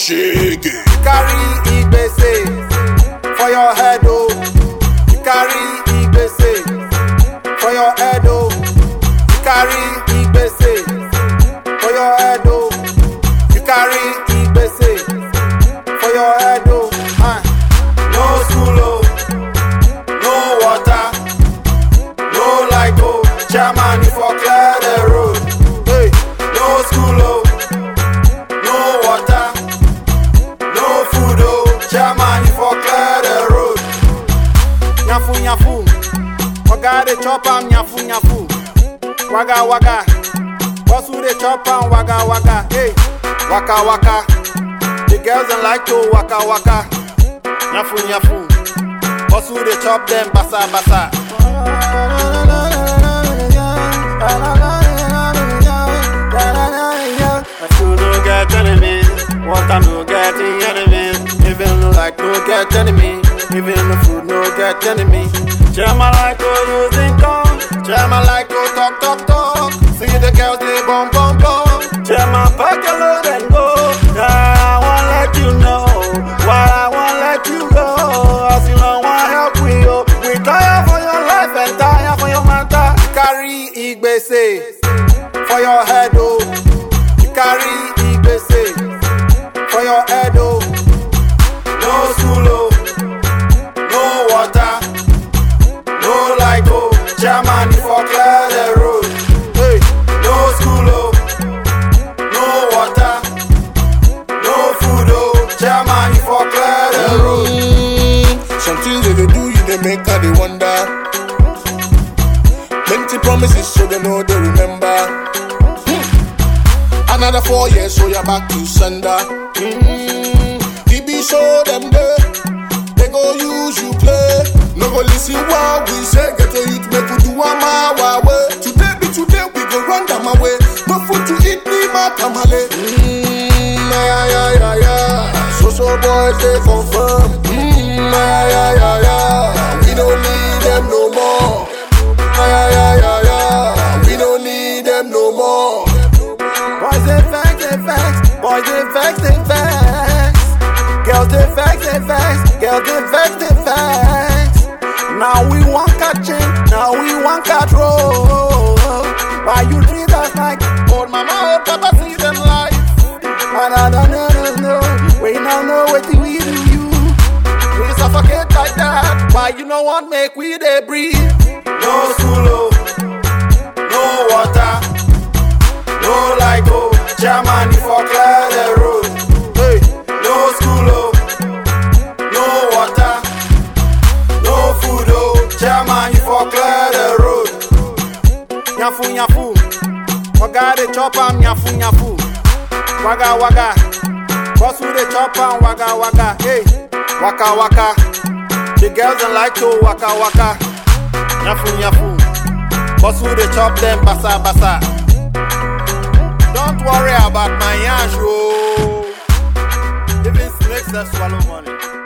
shake it. carry igbese for your head oh you carry igbese for your head oh you carry igbese for your head oh you carry igbese for your head oh ah no school oh no water no light oh chairman you for clear the road hey no school oh no water. No food, oh, chairman, you for clear the road. Nyafu, nyafu, waga de chop am, nyafu, nyafu. Waga, waga, boss who de chop am, waga, waga, hey, waka, waka. The girls don't like to waka, waka. Nyafu, nyafu, boss who de chop them, basa, basa. Food no get enemy, water no get enemy. Even no like no get enemy, even the food no get enemy. Chairman like to using tongue, chairman like to talk talk talk. See the girls they bum bum bum. Chairman pack your load and go. Yeah, I won't let you know why I won't let you go. As you don't want help we oh, we tire for your life and tire for your matter. Carry igbese for your head oh. You carry igbese for your head oh. No school oh, no water, no light oh. Chairman you for clear the road. Hey, no school oh, no water, no food oh. Chairman you for clear the road. Mm, some things that they do, you they make her they wonder. Plenty promises, so they know they remember. Hmm. Another four years, so you're back to sender. Mm, DB show them there. They go use you play. No go listen what we say. Get a youth, make we do am our way. Today be today, we go run them away. No food to eat, me matamale. Mm, yeah, yeah, yeah, yeah. So so boys they confirm. Mm, yeah, yeah, yeah, yeah. We don't need them no more. Yeah, yeah, yeah, yeah. We don't need them no more. Boys they vex, they vex. Boys they vex, they vex. Girls they vex, they vex. Girls they vex, they vex. Now we want catching, now we want catch roll. Why you treat us like old mama, old papa, see them life? And I don't know, no, no. We now know what we do you. We suffocate like that. Why you know what make we they breathe? No school, oh. no water. No light, oh, Germany for clear the road. Hey, no school, oh, no water, no food, oh, Germany for clear the road. Nyafu, nyafu, waga de chop am, nyafu, nyafu, waga, waga, boss who de chop am, waga, waga, hey, waka, waka. The girls don't like to waka, waka, nyafu, nyafu, boss who de chop them, basa, basa. Don't worry about my yash, oh. Even snakes that swallow money.